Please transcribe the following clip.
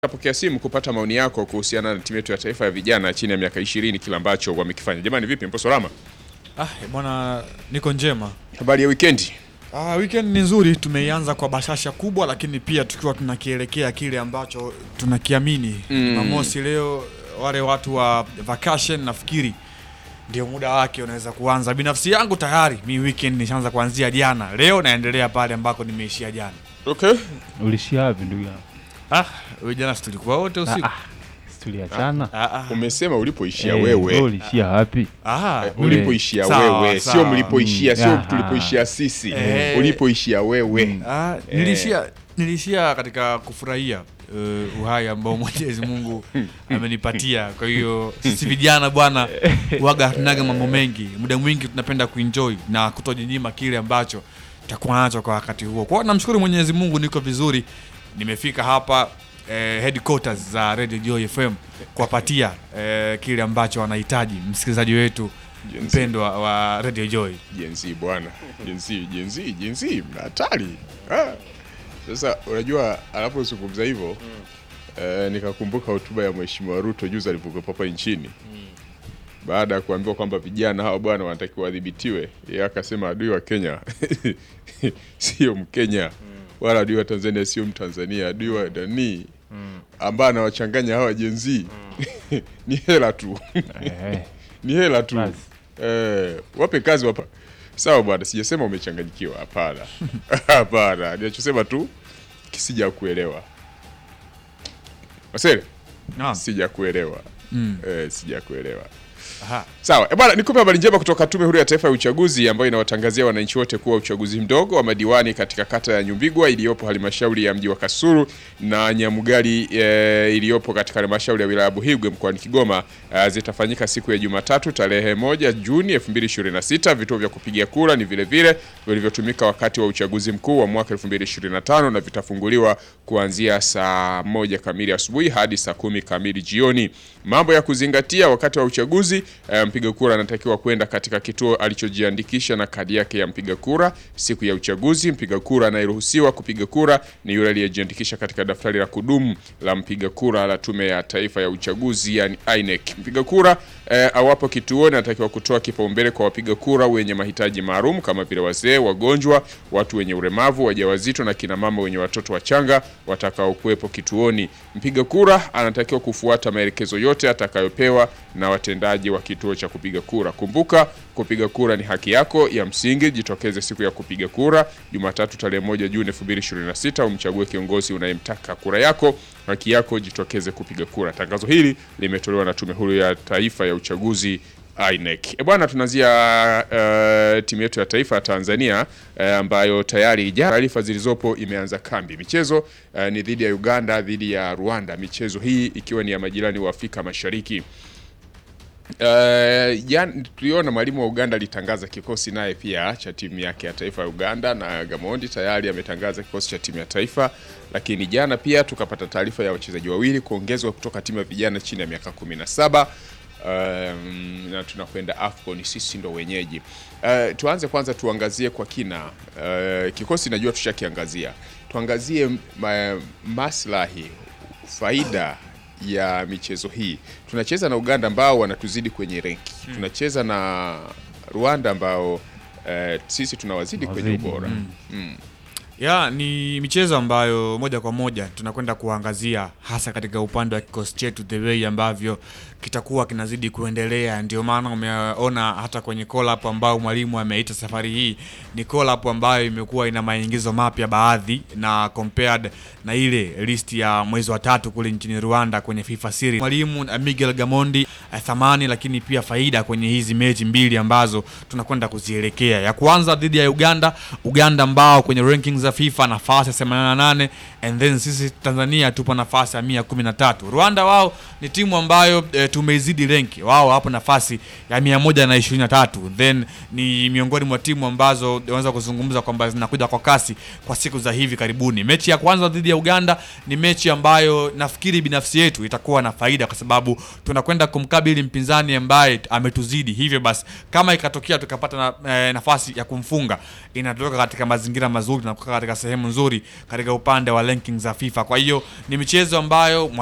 Napokea simu kupata maoni yako kuhusiana na timu yetu ya taifa ya vijana chini ya miaka 20 kile ambacho wamekifanya. Jamani, vipi, mpo salama? Ah, bwana niko njema. Habari ya weekend? Ah, weekend ni nzuri, tumeianza kwa bashasha kubwa, lakini pia tukiwa tunakielekea kile ambacho tunakiamini. Mm. Jumamosi leo, wale watu wa vacation nafikiri ndio muda wake unaweza kuanza. Binafsi yangu tayari mi weekend nishaanza kuanzia jana, leo naendelea pale ambako nimeishia jana. Okay. Ulishia wapi ndugu yangu? Ah, wewe jana si tulikuwa wote usiku? Ah, si tuliachana. Ah, ah. Umesema ulipoishia Eh, wewe wewe. ulishia wapi? Ah, Eh, ule- ulipoishia Sawa, wewe, sio sawa. mlipoishia, Mm, sio aha. tulipoishia sisi. Eh. Ulipoishia wewe. Ah, nilishia nilishia katika kufurahia uh, uhai ambao Mwenyezi Mungu amenipatia. Kwa hiyo sisi vijana bwana, waga hatunaga mambo mengi, muda mwingi tunapenda kuenjoy na kutojinyima kile ambacho tutakuwa nacho kwa wakati huo. Kwa hiyo namshukuru Mwenyezi Mungu, niko vizuri, nimefika hapa eh, headquarters za Radio Joy FM kuwapatia eh, kile ambacho wanahitaji msikilizaji wetu Jenzi. mpendwa wa Radio Joy. Jenzi bwana. Jenzi, jenzi, jenzi, mna hatari. Ah. Sasa unajua anapozungumza hivyo eh, nikakumbuka hotuba ya Mheshimiwa Ruto juzi alipokuwa hapa nchini. Baada ya kuambiwa kwamba vijana hawa bwana wanatakiwa wadhibitiwe, yeye akasema adui wa Kenya sio Mkenya wala adui wa Tanzania sio Mtanzania, adui wa nani ambaye anawachanganya hawa jenzi ni hela tu Eh, ni hela tu Basi. eh, wape kazi wapa. Sawa bwana, sijasema umechanganyikiwa, hapana hapana, ninachosema tu kisija kuelewa Masere, Naam. sija kuelewa Mm. eh, sija kuelewa Aha. Sawa e bwana, nikupe habari njema kutoka Tume Huru ya Taifa ya Uchaguzi ambayo inawatangazia wananchi wote kuwa uchaguzi mdogo wa madiwani katika kata ya Nyumbigwa iliyopo halmashauri ya mji wa Kasulu na Nyamugali e, iliyopo katika halmashauri ya wilaya ya Buhigwe mkoani Kigoma e, zitafanyika siku ya Jumatatu tarehe moja Juni 2026. Vituo vya kupigia kura ni vile vile vilivyotumika wakati wa uchaguzi mkuu wa mwaka 2025 na vitafunguliwa kuanzia saa moja kamili asubuhi hadi saa kumi kamili jioni. Mambo ya kuzingatia wakati wa uchaguzi eh, mpiga kura anatakiwa kwenda katika kituo alichojiandikisha na kadi yake ya mpiga kura siku ya uchaguzi. Mpiga kura anayeruhusiwa kupiga kura ni yule aliyejiandikisha katika daftari la kudumu la mpiga kura la Tume ya Taifa ya Uchaguzi yani INEC. Mpiga kura eh, awapo kituoni anatakiwa kutoa kipaumbele kwa wapiga kura wenye mahitaji maalum kama vile wazee, wagonjwa, watu wenye ulemavu, wajawazito na kina mama wenye watoto wachanga watakaokuwepo kituoni. Mpiga kura anatakiwa kufuata maelekezo yote atakayopewa na watendaji wa kituo cha kupiga kura. Kumbuka, kupiga kura ni haki yako ya msingi. Jitokeze siku ya kupiga kura Jumatatu tarehe moja Juni 2026 umchague kiongozi unayemtaka. Kura yako haki yako, jitokeze kupiga kura. Tangazo hili limetolewa na Tume Huru ya Taifa ya Uchaguzi INEC. E bwana, tunaanzia uh, timu yetu ya taifa ya Tanzania uh, ambayo tayari jana taarifa zilizopo imeanza kambi. Michezo uh, ni dhidi ya Uganda, dhidi ya Rwanda, michezo hii ikiwa ni ya majirani wa Afrika Mashariki. Uh, jan, tuliona mwalimu wa Uganda alitangaza kikosi naye pia cha timu yake ya taifa ya Uganda, na Gamondi tayari ametangaza kikosi cha timu ya taifa, lakini jana pia tukapata taarifa ya wachezaji wawili kuongezwa kutoka timu ya vijana chini ya miaka 17 um, na tunakwenda AFCON, sisi ndo wenyeji. Uh, tuanze kwanza tuangazie kwa kina uh, kikosi, najua tushakiangazia, tuangazie ma, maslahi faida ya michezo hii. Tunacheza na Uganda ambao wanatuzidi kwenye renki, tunacheza na Rwanda ambao eh, sisi tunawazidi kwenye Wazidi, ubora Ya, ni michezo ambayo moja kwa moja tunakwenda kuangazia hasa katika upande wa kikosi chetu, the way ambavyo kitakuwa kinazidi kuendelea. Ndio maana umeona hata kwenye call up ambao mwalimu ameita safari hii ni call up ambayo imekuwa ina maingizo mapya baadhi, na compared na ile list ya mwezi wa tatu kule nchini Rwanda kwenye FIFA Series. Mwalimu uh, Miguel Gamondi uh, thamani lakini pia faida kwenye hizi mechi mbili ambazo tunakwenda kuzielekea. Ya kwanza dhidi ya Uganda, Uganda ambao kwenye rankings za FIFA nafasi ya 88 and then sisi Tanzania tupo nafasi ya 113. Rwanda wao ni timu ambayo e, tumeizidi renki. Wao hapo nafasi ya 123. Then ni miongoni mwa timu ambazo unaweza kuzungumza kwamba zinakuja kwa kasi kwa siku za hivi karibuni. Mechi ya kwanza dhidi ya Uganda ni mechi ambayo nafikiri binafsi yetu itakuwa na faida kwa sababu tunakwenda kumkabili mpinzani ambaye ametuzidi. Hivyo basi kama ikatokea tukapata na, e, nafasi ya kumfunga inatoka katika mazingira mazuri na kukaa katika sehemu nzuri katika upande wa ranking za FIFA. Kwa hiyo ni michezo ambayo